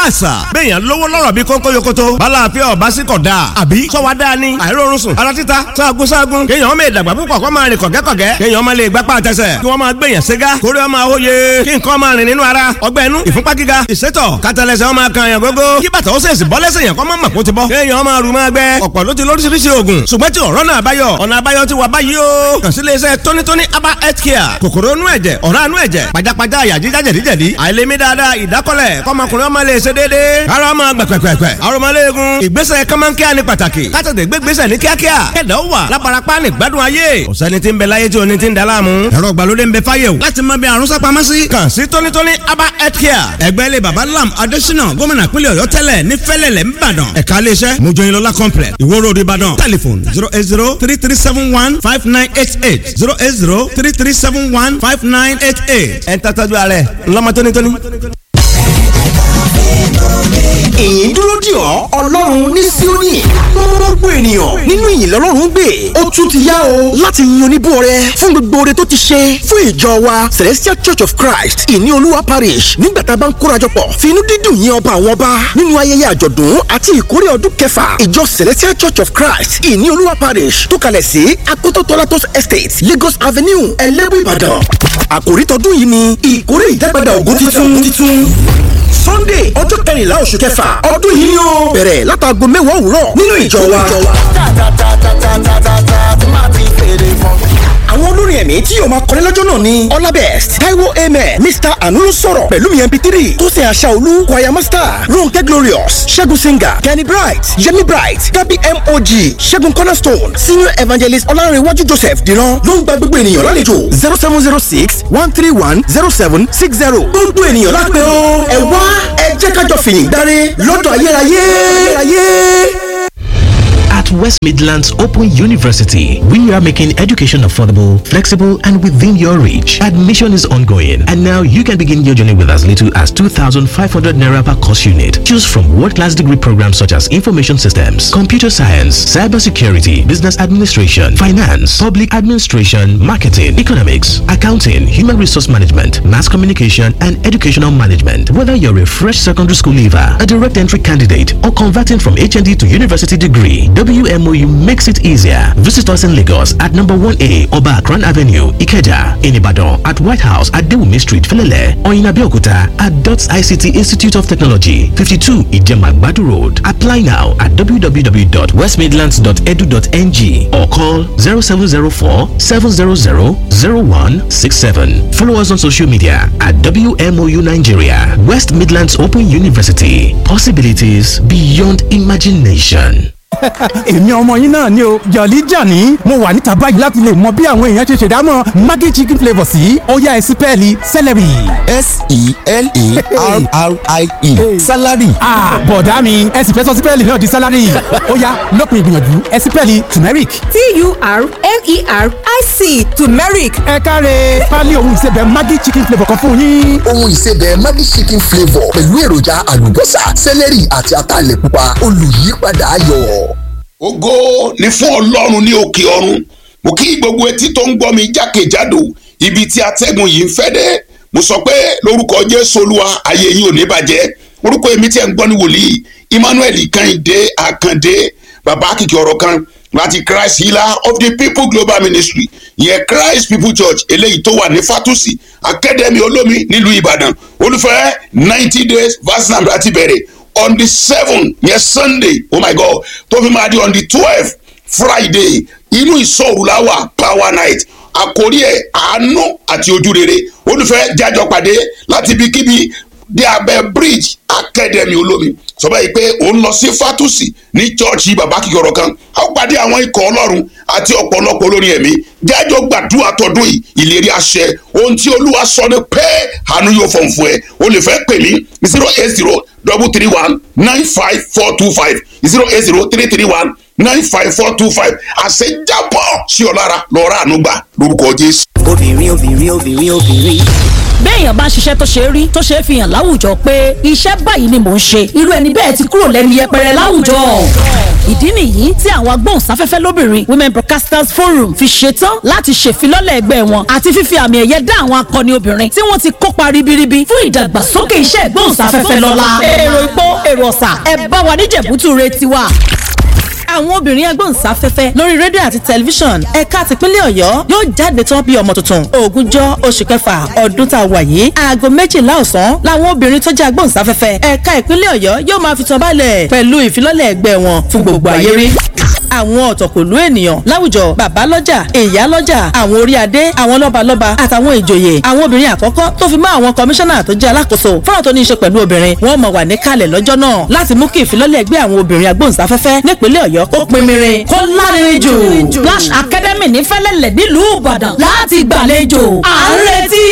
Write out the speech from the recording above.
àṣà bẹ́ẹ̀yàn lówó lọ́rọ̀ bí kónkó yokoto bala àfẹ́ ọ̀bá sí kọ̀ dáa àbí sọ́wọ́ dáa ni àìrórun sùn ara títa sáàgùn sáàgùn kéèyàn ọmọ ìdàgbà púpọ̀ kọ́ máa rìn kọ̀gẹ́kọ̀gẹ́ kéèyàn ọmọ lè gbápá àtẹsẹ̀ kí wọ́n máa gbèyàn ségá kórè ọmọ àwòye kí nǹkan máa rìn nínú ara ọgbẹ́ inú ìfúnpá gíga ìsétọ̀ kátàlẹ́sẹ̀ ọmọ kan yàn gógó kí bàtà ó sèṣì bọ́ lẹ́sẹ̀ yàn kọ́ mọ́ mọ̀kó ti bọ́ kéèyàn ọmọ àrùn máa gbẹ ọ̀pọ̀ ló ti lóríṣiríṣi oògùn ṣùgbọ́n tí ọ̀rọ̀ náà báyọ̀ ọ̀nà àbáyọ ti wà báyìí o kàn sí iléeṣẹ́ tónítóní aba health care kòkòrò inú ẹ̀jẹ̀ ọ̀rá inú ẹ̀jẹ̀ pajápajá àyà jíjá jẹ̀díjẹ̀dí àìlèmí dáadáa ìdákọ́lẹ̀ kọ́mọkùnrin ọmọ lè ṣe déédéé ara ọmọ gbẹ̀pẹ̀pẹ̀pẹ̀ arọmọléegun ìgbésẹ̀ kọ́mọ́nkíá ni pàtàkì kátàdé gbégbésẹ̀ ní kíákíá kẹ̀dá ó wà láparapá ní gbádùn ayé ọ̀sẹ́ni tí ń bẹ láyé tí oní ti ń daláàmú ẹ̀rọ ìgbàlódé ń bẹ fáyé o láti mọ bí àrùn sápamọ́ sí. kàn sí tónítóní aba health care ẹgbẹ́ ilé baba lam adésínà gómìnà pínlẹ̀ ọ̀yọ́ tẹ́lẹ̀ ní fẹ́lẹ̀lẹ̀ ńbàdàn ẹ̀ka iléeṣẹ́ mojoyinlọ́lá complex ìwó road ìbàdàn telephone zero eight zero three three seven one five nine eight eight zero eight zero three three seven one five nine eight eight. ẹ̀ ń tọ́jú ara ẹ̀ ńlọ́mọ tónítóní ìyìn dúró dì ọ́ ọlọ́run ní síónì gbogbo ènìyàn nínú ìyìn lọ́lọ́run gbé ó tún ti yá o láti yin oníbúọrẹ fún gbogbo oore tó ti ṣe fún ìjọ wa celestial church of christ ìní olúwa parish nígbà tá a bá ń kórajọpọ̀ finú dídùn yin ọba àwọn ọba nínú ayẹyẹ àjọ̀dún àti ìkórè ọdún kẹfà ìjọ celestial church of christ ìní olúwa parish tó kalẹ̀ sí akoto tolatos estate lagos avenue ẹlẹ́bù ìbàdàn àkòrí tọdún yìí ni ìkórè ìdágbàdà ògùn titun sunday ọjọ́ kẹrìnlá oṣù kẹfà ọdún yìí ni ó bẹ̀rẹ̀ látàgọ́ mẹ́wàá òwúrọ̀ nínú ìjọ wa. àwọn olórin ẹ̀mí tí yóò máa kọrin lọ́jọ́ náà ni ọlábẹ́st taiwo amen mr anulu sọ̀rọ̀ pẹ̀lú mi mp3 tó ṣe àṣà olú choir master ronke glorious ṣẹ́gun singer kenny bright yemi bright gabi mog ṣẹ́gun cornerstone senior evangelist ọlárẹ̀wájú joseph dìran ló ń gba gbogbo ènìyàn lálejò zero seven zero six one three one zero seven six zero gbogbo ènìyàn lápẹ́ o ẹ wá ẹ jẹ́ kájọ fìyìn dáre lọ́dọ̀ ayérayé. ayérayé. At West Midlands Open University, we are making education affordable, flexible, and within your reach. Admission is ongoing, and now you can begin your journey with as little as 2,500 naira per course unit. Choose from world-class degree programs such as information systems, computer science, cybersecurity, business administration, finance, public administration, marketing, economics, accounting, human resource management, mass communication, and educational management. Whether you're a fresh secondary school leaver, a direct entry candidate, or converting from HND to university degree, WMOU makes it easier. Visit us in Lagos at number 1A Oba Akran Avenue, Ikeja, in Ibadan at White House at Dewumi Street, Felele, or in Abeokuta at DOTS ICT Institute of Technology, 52 Ijema Badu Road. Apply now at www.westmidlands.edu.ng or call 0704 700 0167. Follow us on social media at WMOU Nigeria, West Midlands Open University. Possibilities beyond imagination. èmi ọmọ yín náà ni o jọ̀lí jàní mo wà níta báyìí láti lè mọ bí àwọn èèyàn ṣe ṣèdámọ̀ maggi chicken flavour sí ọ̀yá ẹ̀sìpẹ́ẹ̀lì celery. s-e-l-e-r-r-i-e salary. bọ̀dá mi ẹ sì fẹ́ sọ sípẹ́ẹ̀lì náà di salary ọ̀yá lópin ìgbìyànjú ẹ̀sìpẹ́ẹ̀lì turmeric. t-u-r-m-e-r-i-c turmeric. ẹ káre pálí ohun ìsebẹ̀ maggi chicken flavour kan fún yín. ohun ìsebẹ̀ maggi chicken flavour pẹ̀lú èròjà àlùbọ́sà celery àti ataalẹ̀ pupa olùyípadà ayọ̀ ògo ni fún ọlọ́run ní òkè ọ̀run mo kí gbogbo etí tó ń gbọ́ mi jákèjádò ibi tí atẹ́gùn yìí ń fẹ́ dé mo sọ pé lórúkọ jésù olúwa ayé yìí ò ní bàjẹ́ orúkọ èmi tí ẹ̀ ń gbọ́ ní wòlíì emmanuel kẹ́hìndé àkàndé bàbá kìkì ọ̀rọ̀ kan láti christ healer of the people global ministry ìyẹn christ people church eléyìí tó wà ní fatusi academy olómi nílùú ìbàdàn olùfẹ́ ninety days verse number láti bẹ̀rẹ̀ on the seven yẹn sunday oh my god tó fi máa di on the twelve friday inú ìsọ̀rù la wà power night àkórí ẹ̀ àánú àti ojúrere olùfẹ́ jájọ pàdé láti ibikíbi dé abẹ́ bridge academy olómi sọ báyìí pé òun lọ sí fatusi ní chọ́ọ̀chì bàbá kíkọ̀rọ̀ kan a ó pàdé àwọn ikọ̀ ọlọ́run àti ọ̀pọ̀lọpọ̀ olórin ẹ̀mí jájọ gbàdúrà tọdún yìí ìlérí àṣẹ ohun tí olúwa sọ ni pé àánú yóò fọ̀n fún ẹ o lè fẹ́ pè mí zero eight zero double three one nine five four two five zero eight zero three three one nine five four two five àṣejábọ̀ sí ọ lára lọ́ọ́rọ́ àánú gbà lórúkọ jésù. obìnrin obìnrin obìnrin obìnrin béèyàn bá ṣiṣẹ́ tó ṣe é rí tó ṣe é fi hàn láwùjọ pé iṣẹ́ báyìí ni mò ń ṣe irú ẹni bẹ́ẹ̀ ti kúrò lẹ́nu yẹpẹrẹ láwùjọ. ìdí nìyí tí àwọn agbóhùnsáfẹ́fẹ́ lóbìnrin women broadcasters forum fi ṣetán láti ṣèfilọ́lẹ̀ ẹgbẹ́ wọn àti fífi àmì ẹ̀yẹ dá àwọn akọni obìnrin tí wọ́n ti kópa ribiribi fún ìdàgbàsókè iṣẹ́ ìgbóhùnsáfẹ́fẹ́ lọ́la èrò ìpó èrò ọ̀sà ẹ bá wa níjẹ̀bútú re tiwa àwọn obìnrin agbóhùnsáfẹ́fẹ́ lórí rédíò àti tẹlifíṣàn ẹ̀ka tìpínlẹ̀ ọ̀yọ́ yóò jáde tán bí ọmọ tuntun ogúnjọ́ oṣù kẹfà ọdún tá a wà yìí aago méjìlá ọ̀sán làwọn obìnrin tó jẹ́ agbóhùnsáfẹ́fẹ́ ẹ̀ka ìpínlẹ̀ ọ̀yọ́ yóò máa fi tán balẹ̀ pẹ̀lú ìfilọ́lẹ̀ ẹgbẹ́ wọn fún gbogbo ayé rí àwọn ọ̀tọ̀kùlú ènìyàn láwùjọ bàbá lọ́jà ìyá lọ́jà àwọn orí adé àwọn lọ́balọ́ba àtàwọn ìjòyè àwọn obìnrin àkọ́kọ́ tó fi mọ́ àwọn kọmíṣánná tó jẹ́ alákòóso fọ́nà tó ní í ṣe pẹ̀lú obìnrin wọ́n mọ̀ wà níkàlẹ̀ lọ́jọ́ náà láti mú kí ìfilọ́lẹ̀ ẹgbẹ́ àwọn obìnrin agbóhùnsáfẹ́fẹ́ nípínlẹ̀ ọ̀yọ́ kó pinmirin kó lárinrin jù. Splash Academy ní fẹ́lẹ́lẹ̀ nílùú ìbàdàn láti gbàlejò à ń retí